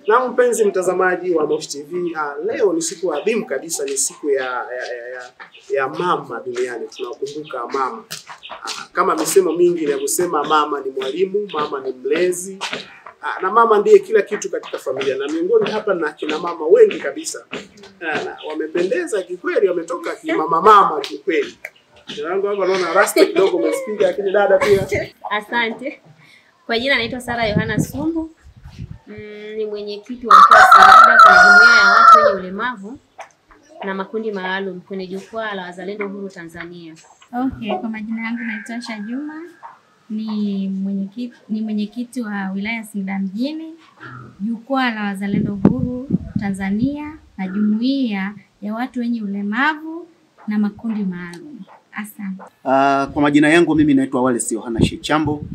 Na mpenzi mtazamaji wa Mosh TV, ah, leo ni siku adhimu kabisa, ni siku ya ya, ya, ya, ya mama duniani. Tunakumbuka mama ah, kama misemo mingi inavyosema, mama ni mwalimu, mama ni mlezi ah, na mama ndiye kila kitu katika familia, na miongoni hapa na kina mama wengi kabisa ah, na wamependeza kikweli, wametoka kimama mama kikweli. Jina langu hapa naona rasta kidogo umespiga, lakini dada pia Asante. Kwa jina naitwa Sara Yohana Sumbu. Mm, ni mwenyekiti wa mkoa wa Singida kwenye jumuiya ya watu wenye ulemavu na makundi maalum kwenye jukwaa la wazalendo huru Tanzania. Okay, kwa majina yangu naitwa Asha Juma, ni mwenyekiti ni mwenyekiti wa wilaya ya Singida mjini, jukwaa la wazalendo huru Tanzania na jumuiya ya watu wenye ulemavu na makundi maalum. Asante. Uh, kwa majina yangu mimi naitwa Wallace Yohana Shechambo,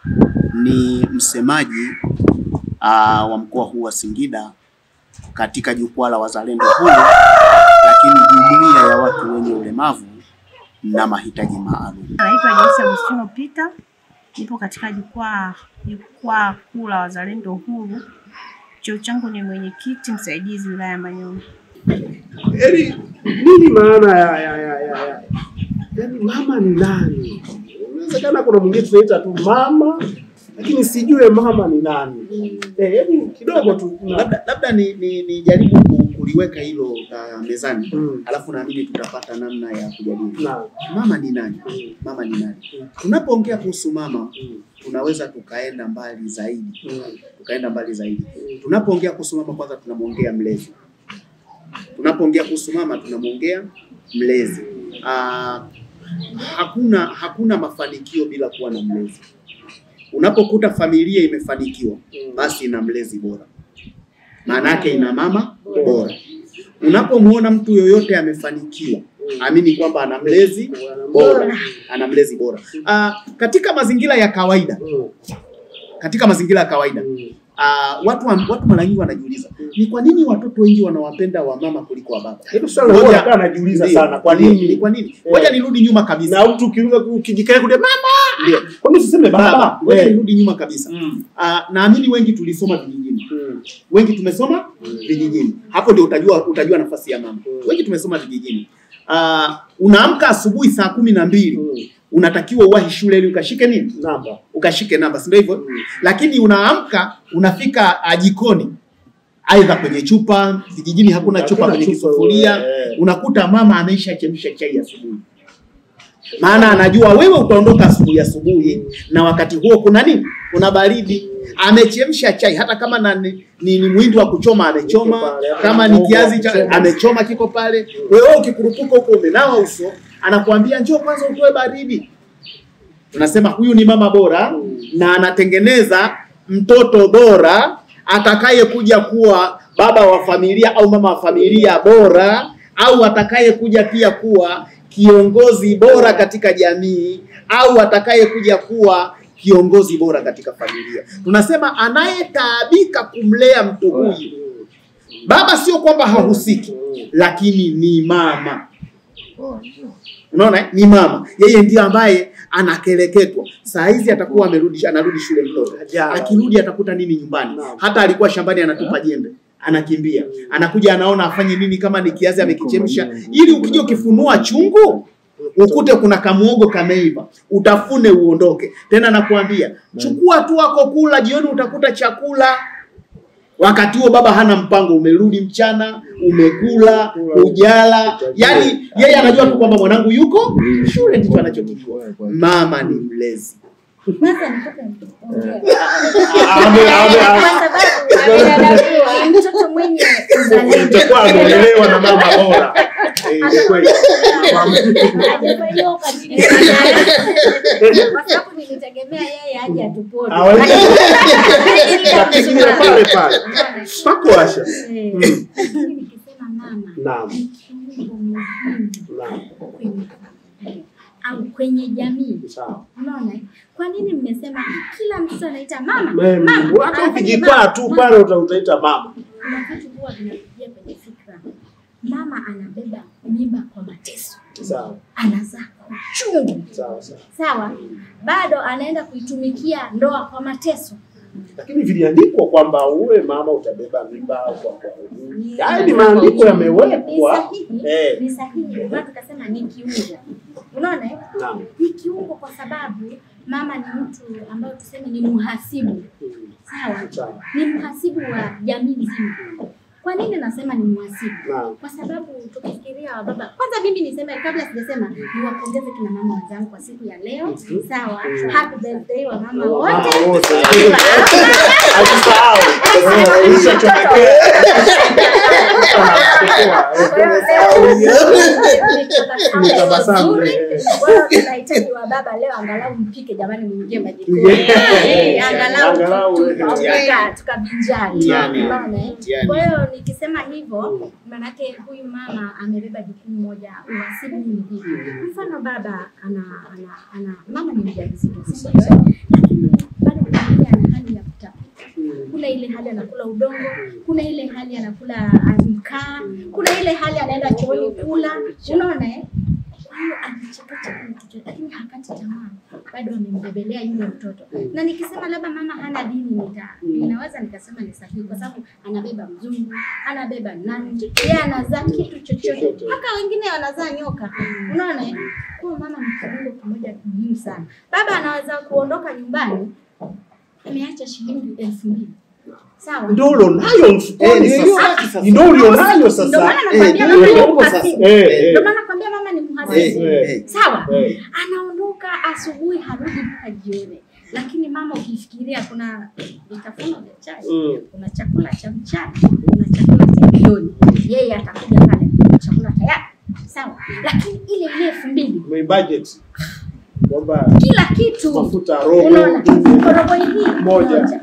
ni msemaji uh, wa mkoa huu wa Singida katika jukwaa la wazalendo huru, lakini jumuiya ya watu wenye ulemavu na mahitaji maalum. Naitwa Joyce Agustino Peter, nipo katika jukwaa jukwaa kuu la wazalendo huru. Cheo changu ni mwenyekiti msaidizi wilaya ya Manyoni. Yaani nini maana ya ya ya ya, ya. Yaani mama ni nani? Inawezekana kuna mwingine tunaita tu mama lakini sijue mama ni nani. Eh, yaani kidogo tu kuna- Labda, labda ni, ni, ni jaribu ku- kuliweka hilo uh, mezani Mm. alafu naamini tutapata namna ya kujadili. na Mama ni nani? Mm. Mama ni nani? Mm. Tunapoongea kuhusu mama Mm. tunaweza tukaenda mbali zaidi, Mm. tukaenda mbali zaidi. Tunapoongea kuhusu mama, kwanza tunamwongea mlezi. Tunapoongea kuhusu mama, tunamwongea mlezi. Aa, hakuna hakuna mafanikio bila kuwa na mlezi. Unapokuta familia imefanikiwa, basi ina mlezi bora, maana yake ina mama bora. Unapomwona mtu yoyote amefanikiwa, amini kwamba ana mlezi bora, ana mlezi bora. Aa, katika mazingira ya kawaida, Mm. katika mazingira ya kawaida Mm. Uh, watu wa- watu mara nyingi wanajiuliza ni kwa nini watoto wengi wanawapenda wamama kuliko wa baba. Hilo swali huwa Ngoja- nakaa najiuliza Ndio, sana kwa ndio, nini? Ni kwa nini? Eh. Ngoja nirudi nyuma kabisa. Na mtu ukiruka ukijikae kule mama, Ndio. kwa nini usiseme Baba, baba? ngoja Eh. nirudi nyuma kabisa. Mm. Uh, naamini wengi tulisoma vijijini. Mm. Wengi tumesoma vijijini. Hapo ndio utajua utajua nafasi ya mama. Mm. Wengi tumesoma vijijini. Uh, unaamka asubuhi saa kumi na mbili Mm. unatakiwa uwahi shule ili ukashike nini? Namba. Ukashike namba, si ndio hivyo? Mm. lakini unaamka unafika uh, jikoni aidha kwenye chupa vijijini hakuna Hakuna chupa kwenye chupa, kisufuria eh. unakuta mama ameisha chemsha chai asubuhi maana anajua wewe utaondoka asubuhi asubuhi na wakati huo kuna nini kuna baridi amechemsha chai hata kama na, ni, ni, ni mwindi wa kuchoma amechoma pale, kama ni mhogo kiazi wa cha kuchoma. amechoma kiko pale wewe ukikurupuka huko umenawa uso anakuambia njoo kwanza utoe baridi tunasema huyu ni mama bora na anatengeneza mtoto bora atakaye kuja kuwa baba wa familia au mama wa familia bora au atakaye kuja pia kuwa kiongozi bora katika jamii au atakaye kuja kuwa kiongozi bora katika familia. Tunasema anayetaabika kumlea mtu huyu, baba sio kwamba hahusiki, lakini ni mama. Unaona, eh? ni mama, yeye ndiye ambaye anakeleketwa. Saa hizi atakuwa amerudi, anarudi shule mtoto, Hajala. akirudi atakuta nini nyumbani? Naam. Hata alikuwa shambani anatupa jembe, anakimbia, anakuja, anaona afanye nini, kama ni kiazi amekichemsha, ili ukija ukifunua chungu ukute kuna kamuogo kameiva, utafune uondoke. Tena nakuambia, chukua tu wako kula, jioni utakuta chakula. Wakati huo baba hana mpango, umerudi mchana, umekula, ujala. Yani yeye anajua tu kwamba mwanangu yuko shule, ndicho anachokijua. Mama ni mlezi. Kwanza nataka niongee. Ame- ame- Kwa sababu amedadavua ni mtoto mwenye uzalendo. itakuwa ameelewa na mama bora. Eh, ni kweli. Hajafanyiwa ukatili. Kwa sababu nilitegemea yeye aje atupone. Ah, wale- Lakini Lakini ya pale pale. Pako washa. Eh, Mm. lakini nikisema mama Naam. ni kiungo muhimu Naam. kwenye familia au kwenye jamii. Sawa. Unaona? eh? Kwa nini mmesema kila mtoto anaita mama? Mem, Mama. hata anafanya ukijikwaa mama, tu mama. pale uta- utaita mama. Kuna vitu huwa vinakuja kwenye fikra. Mama anabeba mimba kwa mateso, Sawa. anazaa kwa uchungu, Sawa sawa. sawa. Bado anaenda kuitumikia ndoa kwa mateso. Lakini viliandikwa kwamba uwe mama utabeba mimba kwa kwa Ni- haya ni maandiko ni yamewekwa. sahihi, Eh. ni sahihi. Ndio maana tukasema ni kiungo. Unaona eh? Naam. ni kiungo kwa sababu mama ni mtu ambayo tuseme ni mhasibu sawa Sawa. ni mhasibu wa jamii nzima kwa nini nasema ni mhasibu Naam. kwa sababu tukifikiria wababa kwanza mimi niseme kabla sijasema niwapongeze kina mama wenzangu kwa siku ya leo sawa happy birthday wa mama wote Mama wote. Alisahau. Nitabasamu. tunahitaji wa baba leo angalau mpike jamani, mwingie majikoni Yeah. Eh, angalau Angalau, tu- eh. tukapika tukabinjari. Mtihani. Unaona, eh? Mtihani. Kwa hiyo nikisema hivyo, maanake huyu mama amebeba jukumu moja, uhasibu ni vipi. Mfano baba ana, ana, ana mama ni mjamzito, si ndio? lakini bado kuna ile ana hali ya kutapika kuna ile hali anakula udongo, kuna ile hali anakula ah, mkaa, kuna ile hali anaenda chooni kula, unaona eh? Kwa hiyo anachakacha kile kitu, lakini hakati tamaa, bado amembebelea yule mtoto. Na nikisema labda mama hana dini, nita ninaweza nikasema ni sahihi, kwa sababu anabeba mzungu, anabeba nani, yeye anazaa kitu chochote, mpaka wengine wanazaa nyoka, unaona eh? Kwa hiyo mama ni kiungo kimoja muhimu sana. Baba anaweza kuondoka nyumbani ameacha shilingi elfu mbili sawa Ndio ulionayo Eh, mfukoni ndio hiyo sasa. haki sasa. Ndio ulionayo Ndio sasa. maana Eh, nakwambia ndio mama ni huko sasa. mhasibu. Eh, eh. Ndio maana nakwambia mama ni mhasibu. Eh, eh. Sawa, Eh. anaondoka asubuhi harudi mpaka jioni, lakini mama ukifikiria, kuna vitafuno vya chai, Mm. kuna chakula cha mchana, kuna chakula cha jioni, yeye atakuja pale chakula tayari, sawa, lakini ile ile elfu mbili Mwe budget. Kwamba kila kitu mafuta robo. unaona, koroboi hii Moja. moja.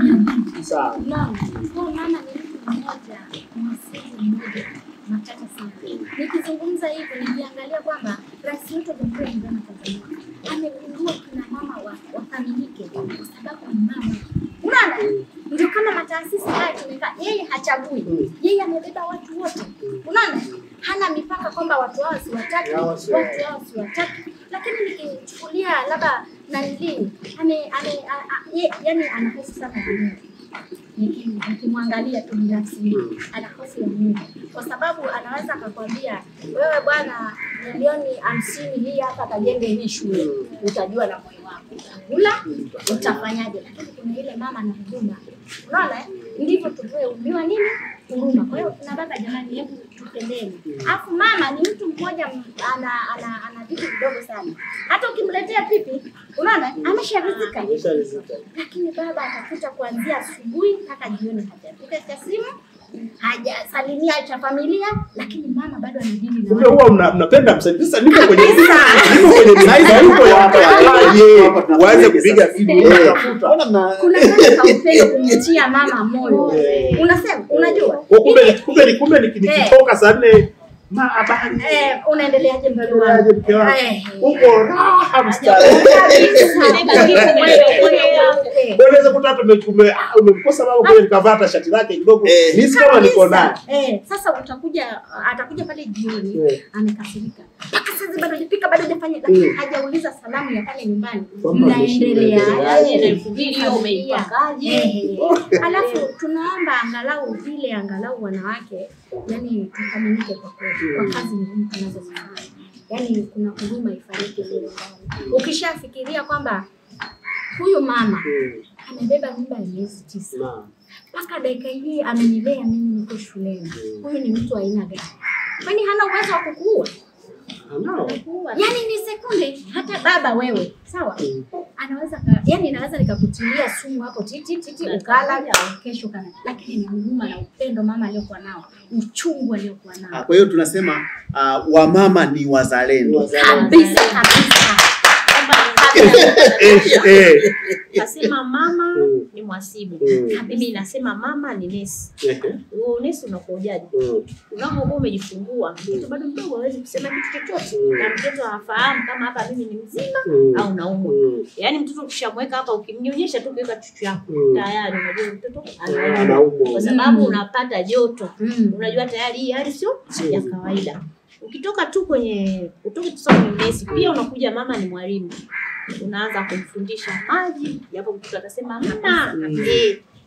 Sawa. Naam, kwa mama ni mtu mmoja, mhasibu mmoja, matata sana. Nikizungumza hivyo, nikiangalia kwamba rais wetu wa Jamhuri ya Muungano wa Tanzania amegundua kina mama wa- wathaminike kwa sababu ni mama. Unaona, ndio kama mataasisi haya tumekaa, yeye hachagui, yeye amebeba watu wote. Unaona, hana mipaka kwamba watu hao siwataki, Hao watu siwataki. hao siwataki. Lakini nikichukulia labda nanilii ame, ame, a, a, ye, yani ana hofu sana ya Mungu Niki- nikimwangalia tu binafsi mimi, ana hofu ya Mungu kwa sababu anaweza akakwambia wewe bwana, milioni hamsini hii hapa kajenge hii shule, utajua na moyo wako utakula, utafanyaje. Lakini kuna ile mama na huduma, unaona eh? ndivyo tulivyoumbiwa nini huruma. Kwa hiyo kina baba, jamani, hebu tupendeni. Alafu mama ni mtu mmoja m- ana ana ana vitu vidogo sana, hata ukimletea pipi, unaona amesharizika Amesharizika. lakini baba atakuta kuanzia asubuhi mpaka jioni hajapiga cha simu hajasalimia cha familia, lakini mama bado anadili na Kumbe watu. huwa mna- mnapenda msaidizi. Sasa niko kwenye Kabisa. niko kwenye mihangaiko ya Hapa waje hapa waanze tunafanyaje kupiga sasa? simu Eh. kutafuta. Mbona mna Kuna kale ka upendo kumtia mama moyo, Eh. unasema unajua Kwa kumbe Mimi- kumbe ni kumbe ni- nikitoka saa nne ma habari. eh, unaendeleaje mke Unaendeleaje wangu? mke wangu? Eh. Uko raha mstari. Unaweza kuta hata ume- ume- ah, umemkosa mama kwenye nikavaa hata shati lake kidogo. Eh. Mimi kama niko naye. Eh, sasa utakuja atakuja pale jioni Eh. amekasirika mpaka sasa bado hajapika bado hajafanya lakini Mm. hajauliza salamu ya pale nyumbani Kwamba mnaendelea mnaendeleaje aje na elfu mbili hiyo umeipakaje? alafu tunaomba angalau vile angalau wanawake yani tuthaminike kwa kweli kwa kazi ngumu tunazofanya yani kuna huduma ifanyike vile ndani ukishafikiria kwamba huyu mama Mm. amebeba mimba ya miezi tisa Naam. mpaka dakika hii amenilea mimi niko shuleni. Huyu ni mtu wa aina gani? Kwani hana uwezo wa kukuua? Anao. Yaani ni sekunde, hata baba wewe, sawa, anaweza ka, yani naweza nikakutilia sumu hapo titi titi, ukala kesho kana, lakini ni huruma na upendo mama aliyokuwa nao, uchungu aliyokuwa Ah, nao Kwa hiyo tunasema uh, wamama ni wazalendo. kabisa kabisa. Eh, eh. Nasema mama Mm. ni mwasibu. Mm. Mimi nasema mama ni nesi. Ehe. Huo unesi unakujaje? Mm. Unapokuwa umejifungua, mtoto bado mdogo hawezi kusema kitu chochote, Mm. na mtoto hafahamu kama hapa mimi ni mzima Mm. au naumwa. Mm. Yaani mtoto ukishamweka hapa, ukimnyonyesha tu ukiweka chuchu yako Mm. tayari unajua mtoto anaumwa, Anaumwa. kwa sababu Mm. unapata joto Mm. unajua tayari hii hali sio Mm. ya kawaida. Ukitoka tu kwenye utoke tu sasa kwenye unesi, pia unakuja mama ni mwalimu, unaanza kumfundisha maji, japo mtoto atasema hamna, Mm. eh,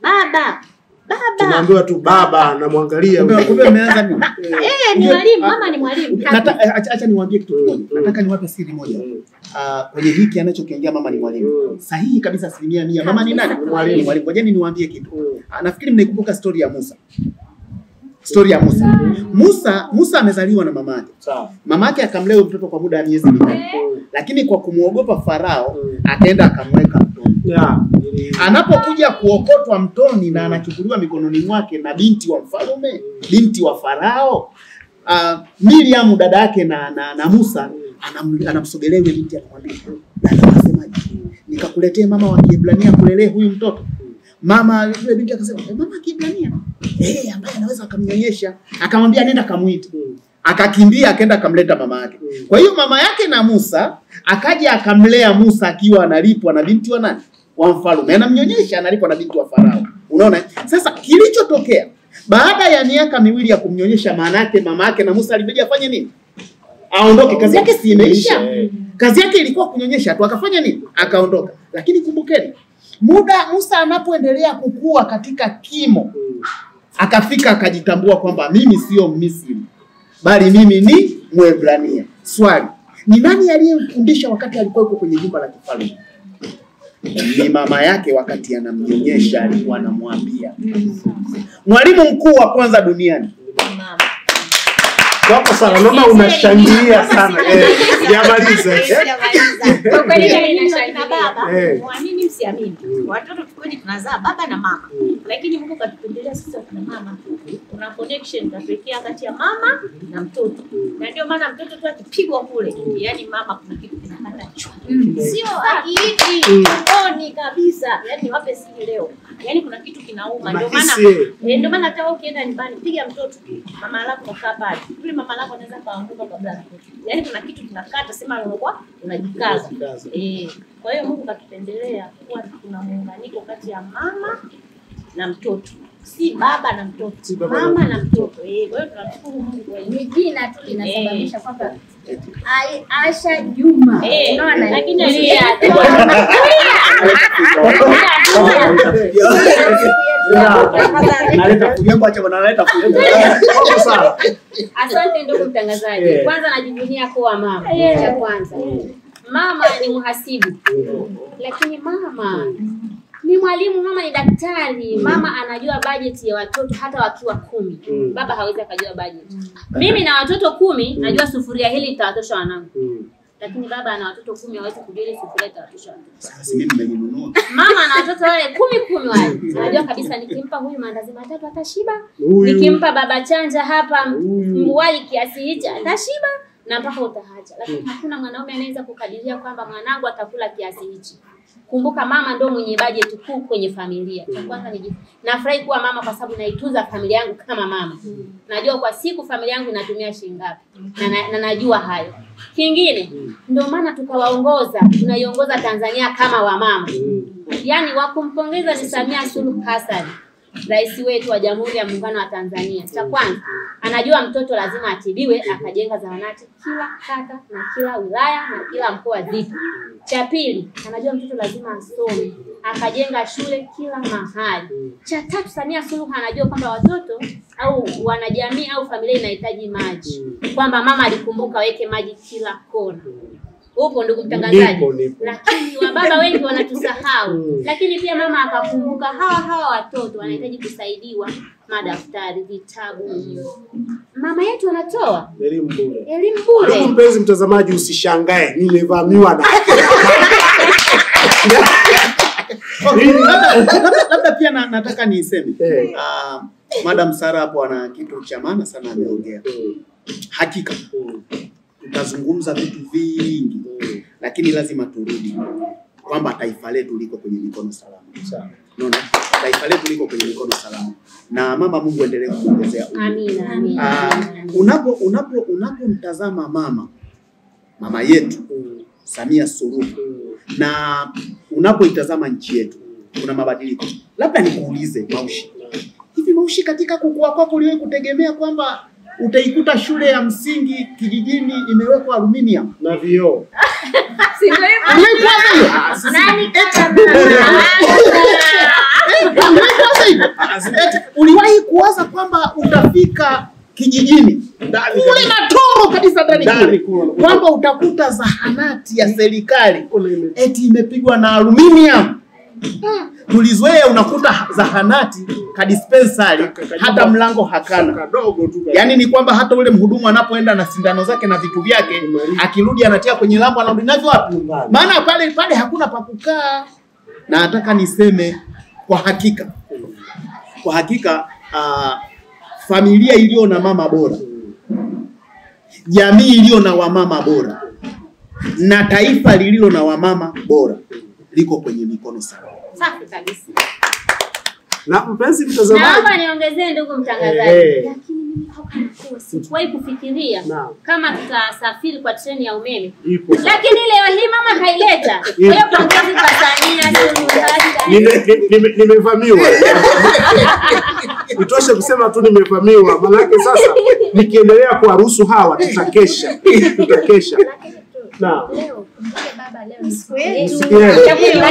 baba baba tunaambiwa tu baba namwangalia Kumbe huyu. kumbe umeanza nini? eh, ni mwalimu mama ni mwalimu Nata- eh, acha acha niwaambie kitu kimoja. Mm. Nataka niwape siri moja. Mm. Ah, kwenye hiki anachokiongea mama ni mwalimu. Mm. Sahihi kabisa asilimia mia. Mama ni nani? Kabisa, mwalimu. Ni mwalimu. Ngojeni niwaambie kitu. Mm. Ah, Nafikiri mnaikumbuka stori ya Musa. Stori ya Musa. Musa Musa amezaliwa na mamake. Sawa. Mamake akamlea huyo mtoto kwa muda wa miezi mitatu. Mm. Lakini kwa kumwogopa Farao Mm. akaenda akamweka mtoni. Yeah. Ili- Anapokuja kuokotwa mtoni na anachukuliwa mikononi mwake na binti wa mfalme, binti wa Farao, uh, Miriam dada yake na, na, na Musa anam, anamsogelea yule binti akamwambia, dada unasemaje? Nikakuletee mama wa Kiebrania kulelee huyu mtoto. Mama yule binti akasema, "Eh, mama wa Kiebrania eh, ambaye anaweza akamnyonyesha. Akamwambia nenda kamuite. Mm. Akakimbia akaenda akamleta mama yake. Mm. Kwa hiyo mama yake na Musa akaja akamlea Musa akiwa analipwa na binti wa nani? Wa mfalme. Anamnyonyesha analipwa na binti wa Farao. Unaona? eh? Sasa kilichotokea baada ya miaka miwili ya kumnyonyesha, maana yake mama yake na Musa alibidi afanye nini? Aondoke. Kazi yake si imeisha? Eh. Kazi yake ilikuwa kunyonyesha tu, akafanya nini? Akaondoka. Lakini kumbukeni, muda Musa anapoendelea kukua katika kimo, Mm. akafika akajitambua kwamba mimi sio Misri bali mimi ni Mwebrania. Swali, ni nani aliyemfundisha wakati alikuwa yuko kwenye jumba la kifalme? Ni mama yake, wakati anamnyonyesha alikuwa anamwambia. Mwalimu mkuu wa kwanza duniani mama Wako sana, naona unashangilia sana. Eh, Jamaliza. eh. Sijamaliza. Kwa kweli Ila mimi nyinyi nashangilia. wakina baba Eh. muamini msiamini Mm. watoto kweli tunazaa baba na mama Mm. lakini Mungu katupendelea sisi wakina mama kuna connection kapekea kati ya mama na mtoto na ndio maana mtoto tu akipigwa kule yani mama kuna kitu kinakata chwa sio akiiti Mm. tumboni kabisa yani wape siri leo yani kuna kitu kinauma ndio maana Unahisi, eh. Eh, ndio maana hata wewe ukienda nyumbani piga mtoto mama lako kakaa pale yule mama lako anaweza kaanguka kabla ya mtoto yaani kuna kitu kinakata sema unakuwa unajikaza Unajikaza. eh kwa hiyo Mungu katupendelea kuwa kuna muunganiko kati ya mama na mtoto si baba na mtoto Si baba na mama na mtoto eh kwa hiyo tunashukuru Mungu kwa hilo ni jina tu linasababisha kwamba Ai- Asha Juma. eh Unaona? lakini Ni- Naleta fujangu, acha bwana, naleta fujangu. Wako sana. Asante ndugu mtangazaji. Eh. Kwanza najivunia kuwa mama. Cha kwanza. Mama ni mhasibu. Lakini mama ni mwalimu, mama ni daktari, mama anajua bajeti ya watoto hata wakiwa kumi. Mm. Baba hawezi akajua bajeti. Mimi na watoto kumi najua sufuria hili litawatosha wanangu, Mm. lakini baba ana watoto kumi hawezi kujua ile sufuria itawatosha watoto. Sasa mimi nimenunua. Mama ana watoto wale kumi kumi wale, anajua kabisa nikimpa huyu maandazi matatu atashiba, Huyu. nikimpa baba chanja hapa Huyu. mbuwai kiasi hichi atashiba na mpaka utahacha. Lakini hakuna mwanaume anaweza kukadiria kwamba mwanangu atakula kiasi hichi. Kumbuka mama ndo mwenye bajeti kuu kwenye familia. Cha kwanza ni nafurahi kuwa mama kwa sababu naitunza familia yangu kama mama. Najua kwa siku familia yangu inatumia shilingi ngapi na, na, na najua hayo. Kingine ndio maana tukawaongoza, tunaiongoza Tanzania kama wamama. Mm. Yaani wa kumpongeza ni Samia Suluhu Hassan, rais wetu wa Jamhuri ya Muungano wa Tanzania. Cha kwanza anajua mtoto lazima atibiwe, akajenga zahanati kila kata na kila wilaya na kila mkoa zipo. Cha pili anajua mtoto lazima asome, akajenga shule kila mahali. Cha tatu Samia Suluhu anajua kwamba watoto au wanajamii au familia inahitaji maji, kwamba mama alikumbuka weke maji kila kona. Upo ndugu mtangazaji, Nipo, nipo. lakini wababa wengi wanatusahau. Mm. Lakini pia mama akakumbuka hawa hawa watoto wanahitaji kusaidiwa madaftari, vitabu. Mama yetu anatoa Elimu bure. elimu Ndugu bure. mpenzi mtazamaji, usishangae nimevamiwa na Okay, labda, labda, labda pia na, nataka niseme Eh. uh, Madam Sara hapo ana kitu cha maana sana ameongea. Mm. Hakika Mm. tutazungumza vitu vingi, Mm. lakini lazima turudi kwamba taifa letu liko kwenye mikono salama. Sawa. Unaona, taifa letu liko kwenye mikono salama, na mama Mungu endelee kuongezea umri. Amina, amina. Ah, amina. unapo unapo unapomtazama mama mama yetu Mm. Samia Suluhu Mm. na unapoitazama nchi yetu kuna mabadiliko. Labda nikuulize Maushi, hivi Maushi, katika kukua kwako uliwahi kutegemea kwamba utaikuta shule ya msingi kijijini imewekwa aluminium? na vioo Si ndio hivyo? Uliwahi kuwaza hiyo? Nani kama mama? Eh, uliwahi kuwaza hivyo. Eti, Uliwahi kuwaza kwamba utafika kijijini kule na tongo kabisa ndani Ndani kule, kule. kwamba utakuta zahanati ya serikali Kuna ime- eti imepigwa na aluminium. Tulizoea unakuta zahanati ka dispensary Ka- ka- hata mlango hakana. kadogo tu ka- Yaani ni kwamba hata ule mhudumu anapoenda na sindano zake na vitu vyake, akirudi anatia kwenye lambo, anarudi navyo wapi? Nyumbani. Maana pale pale hakuna pa kukaa. Na nataka niseme kwa hakika, kwa hakika uh, familia iliyo na mama bora, jamii iliyo na wamama bora na taifa lililo na wamama bora liko kwenye mikono salama. Safi kabisa. na mpenzi mtazamaji Naomba niongezee ndugu mtangazaji, Eh. lakini mimi toka nakuwa sikuwahi kufikiria Naam. kama tutasafiri kwa treni ya umeme, ipo lakini leo hii mama kaileta. Kwa hiyo pongezi kwa Samia Suluhu Hassan. Nime- nime- nimevamiwa itoshe kusema tu nimevamiwa manake sasa nikiendelea kuwaruhusu hawa tutakesha tutakesha Lakini tu Naam. leo kumbuke baba, leo ni siku yetu. Siku yetu.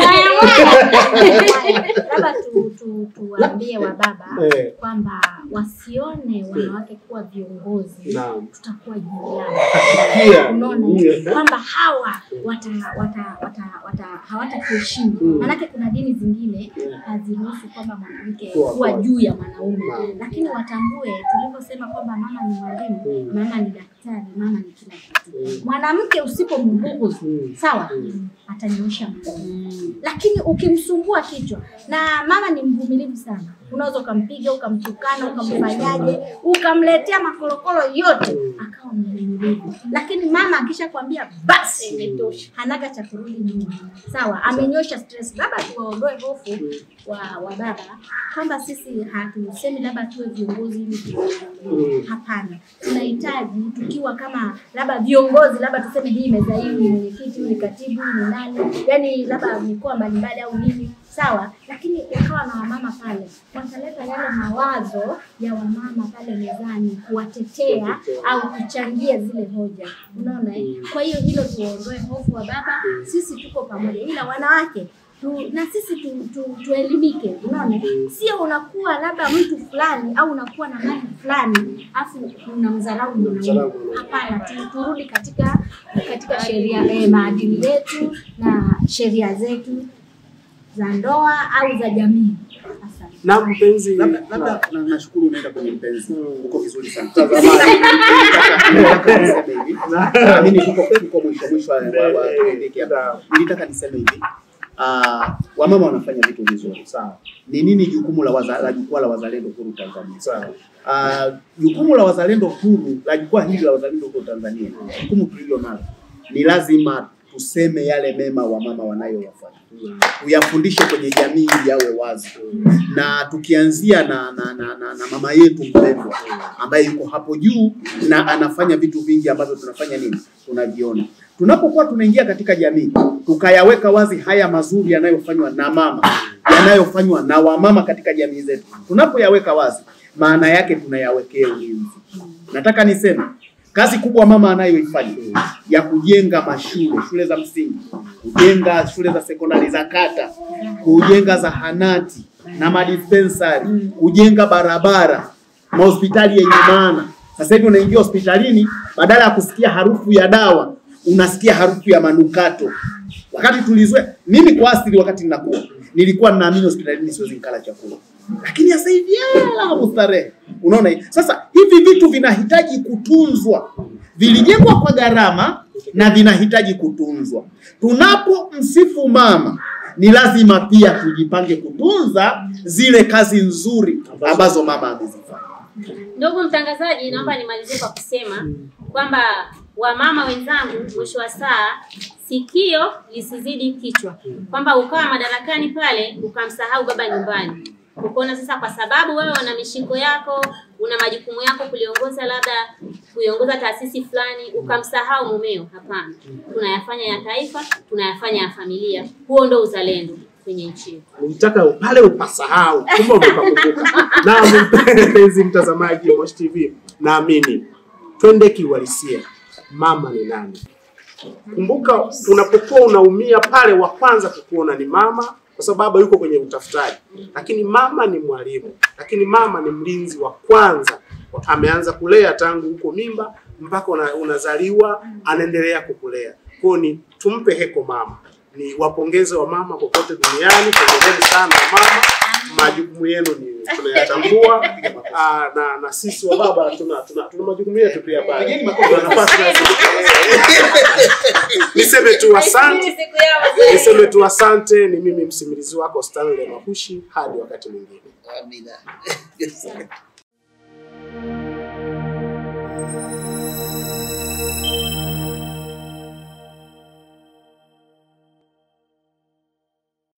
Labda tu, tu, tuwaambie wa baba Eh. kwamba wasione wanawake kuwa viongozi, Naam. tutakuwa juu yao. Pia. Unaona Mm. kwamba hawa wata, wata, wata, wata, hawatatuheshimu Mm. maanake kuna dini zingine haziruhusu kwamba mwanamke Kuwa- kuwa kuwa. juu ya mwanaume, Naam. lakini watambue tulivyosema kwamba mama ni mwalimu, Mm. mama ni daktari, mama ni kila kitu. Mm. Mwanamke usipombughudhi Mm. sawa, Mm. atanyoosha mkono lakini ukimsumbua kichwa, na mama ni mvumilivu sana, unaweza ukampiga ukamtukana ukamfanyaje ukamletea makorokoro yote akawa mvumilivu, lakini mama akishakwambia basi imetosha, hanaga cha kurudi nyuma. Sawa, amenyosha stress. Labda tuwaondoe hofu wa, wa baba kwamba sisi hatusemi labda tuwe viongozi ili tuwe- hapana, tunahitaji tukiwa kama labda viongozi, labda tuseme hii meza hii ni mwenyekiti, huyu ni katibu, huyu ni nani, yani labda mikoa mbalimbali au nini, sawa, lakini ukawa na wamama pale, wataleta yale mawazo ya wamama pale mezani kuwatetea au kuchangia zile hoja, unaona eh? Kwa hiyo hilo tuondoe hofu wa baba, sisi tuko pamoja, ila wanawake tu, na sisi tu, tu, tuelimike, unaona, sio unakuwa labda mtu fulani au unakuwa na mali fulani afu unamdharau mwanaume. Unamdharau mwanaume. Hapana, tu, turudi katika katika sheria eh, maadili yetu na sheria zetu za ndoa au za jamii. Asante. na mpenzi Labda labda na- nashukuru unaenda kwenye mpenzi. Uko vizuri sana. Mtazamaji. Nilitaka niseme hivi. Ah, Mimi tuko tuko mwisho mwisho wa wa- wa kipindi hiki hapa. Nilitaka niseme hivi. Ah, wamama wanafanya vitu vizuri. sawa Ni nini jukumu la waza, la jukwaa la wazalendo huru Tanzania? sawa Ah, jukumu la wazalendo huru la jukwaa hili la wazalendo huru Tanzania, jukumu tulilo nalo ni lazima tuseme yale mema wamama wanayoyafanya, tuyafundishe kwenye jamii ili yawe wazi, na tukianzia na, na, na, na, na mama yetu mpendwa ambaye yuko hapo juu na anafanya vitu vingi ambavyo tunafanya nini, tunaviona tunapokuwa tunaingia katika jamii, tukayaweka wazi haya mazuri yanayofanywa na mama, yanayofanywa na wamama katika jamii zetu, tunapoyaweka wazi, maana yake tunayawekea ulinzi. Nataka niseme kazi kubwa mama anayoifanya ya kujenga mashule, shule za msingi, kujenga shule za sekondari za kata, kujenga zahanati na madispensari, kujenga barabara, mahospitali yenye maana. Sasa hivi unaingia hospitalini, badala ya kusikia harufu ya dawa unasikia harufu ya manukato. Wakati tulizoea, mimi kwa asili, wakati ninakuwa nilikuwa ninaamini hospitalini siwezi nikala chakula, lakini sasa hivi la mustarehe. Unaona hii? Sasa hivi vitu vinahitaji kutunzwa, vilijengwa kwa gharama na vinahitaji kutunzwa. Tunapomsifu mama, ni lazima pia tujipange kutunza zile kazi nzuri ambazo mama amezifanya. Ndugu mtangazaji, naomba nimalizie kwa kusema kwamba wamama wenzangu, mwisho wa saa sikio lisizidi kichwa, kwamba ukawa madarakani pale ukamsahau baba nyumbani, ukaona sasa, kwa sababu wewe una mishiko yako, una majukumu yako kuliongoza, labda kuiongoza taasisi fulani, ukamsahau mumeo. Hapana, tunayafanya ya taifa, tunayafanya ya familia. Huo ndo uzalendo kwenye nchi yetu. nilitaka pale upasahau kumbe umepakumbuka na mpenzi mtazamaji wa Moshi TV naamini twende kiuhalisia mama ni nani kumbuka unapokuwa unaumia pale wa kwanza kukuona ni mama kwa sababu baba yuko kwenye utafutaji, lakini mama ni mwalimu, lakini mama ni mlinzi wa kwanza. Ameanza kulea tangu huko mimba mpaka una, unazaliwa, anaendelea kukulea. Kwa hiyo ni tumpe heko mama, ni wapongeze wa mama popote duniani, pongezeni sana wa mama, majukumu yenu ni tunayatambua. Aa, na, na sisi wa baba tuna, tuna, tuna majukumu yetu pia pale, Pigeni makofi. tuna nafasi ya niseme tu asante, Siku yao wazee. niseme tu asante. Ni mimi msimulizi wako Stanley Mahushi, hadi wakati mwingine. Amina.